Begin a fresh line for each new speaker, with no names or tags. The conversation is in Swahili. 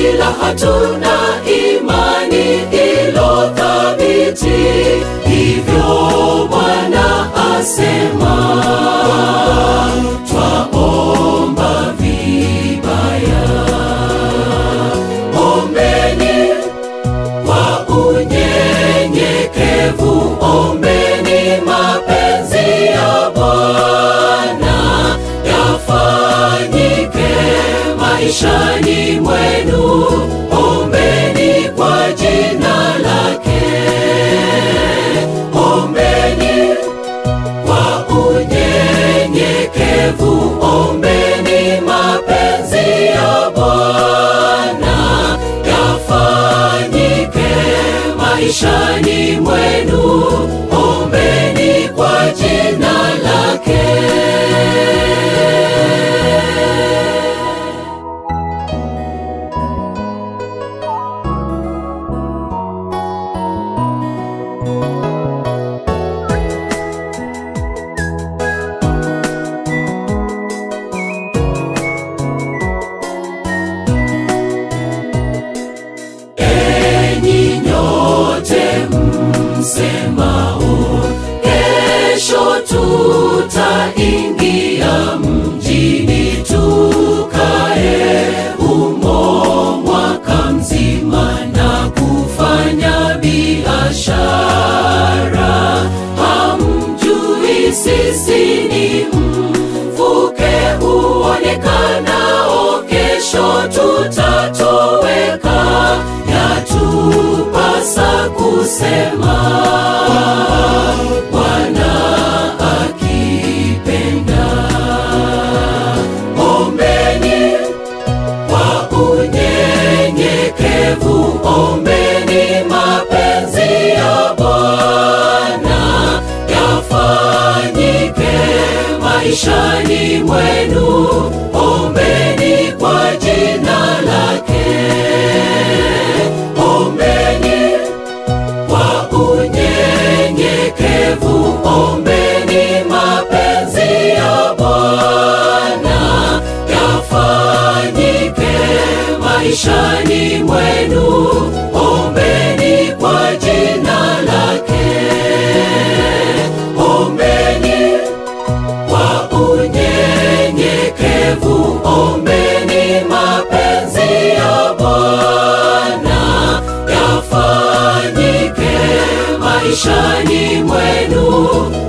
ila hatuna imani ilo thabiti. Hivyo Bwana asema, twaomba vibaya. Ombeni kwa unyenyekevu, ombeni mapenzi ya Bwana yafanyike maishani mwenu, ombeni kwa jina lake, ombeni kwa unyenyekevu, ombeni mapenzi ya Bwana yafanyike maishani mwenu, ombeni kwa jina lake. Enyi nyote msemao, kesho tutaingia mjini tukae humo mwaka mzima na kufanya biashara. Hamjui sisi ni mvuke uonekanao, kesho tutatoweka. Yatupasa kusema Bwana akipenda. Ombeni kwa unyenyekevu, ombeni mapenzi ya Bwana yafanyike maishani mwenu, ombeni kwa jina lake, ombeni kwa unyenyekevu, ombeni mapenzi ya Bwana yafanyike maishani mwenu, ombeni kwa jina lake, ombeni kwa unyenyekevu, ombeni mapenzi ya Bwana yafanyike maishani mwenu,